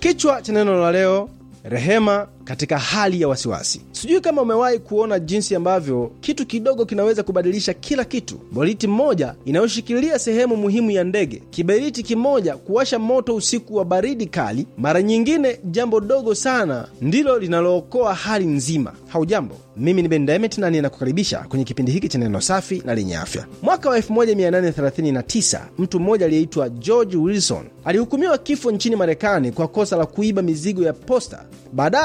Kichwa cha neno la leo, rehema katika hali ya wasiwasi. Sijui kama umewahi kuona jinsi ambavyo kitu kidogo kinaweza kubadilisha kila kitu. Boliti mmoja inayoshikilia sehemu muhimu ya ndege, kiberiti kimoja kuwasha moto usiku wa baridi kali. Mara nyingine jambo dogo sana ndilo linalookoa hali nzima. Haujambo, mimi ni Ben Demet na ninakukaribisha kwenye kipindi hiki cha neno safi na lenye afya. Mwaka wa 1839 mtu mmoja aliyeitwa George Wilson alihukumiwa kifo nchini Marekani kwa kosa la kuiba mizigo ya posta. Baadaye